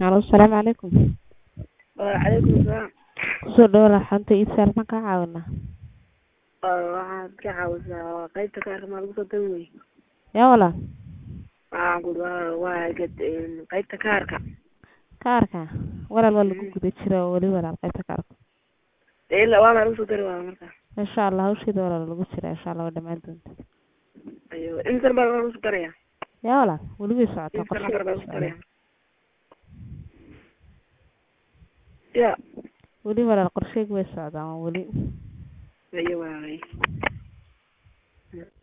Halo, asalaamu calaykum. Waalaikum salaam. Kusoo dhawaada xanta iibsaal ma kaa caawinaa? Waxaad ka caawisaa qaybta kaarka maa lagu soo dari wey Yaa walaal, waxaan ku waa gad qaybta kaarka kaarka walaal waa lagu guda jiraa oo weli walaal qaybta kaarka. dee ilaa waa maa lagu soo dari waa marka Insha Allah hawsheeda walaal lagu jiraa insha Allah waa dhammaan doonta. ayo inta baa lagu soo daraya Yaa walaal, weli way socotaa inta lambar baa lagu soo daraya qorshe. ya Weli walaal qorsheyga way socdaan waa weli. ayo waay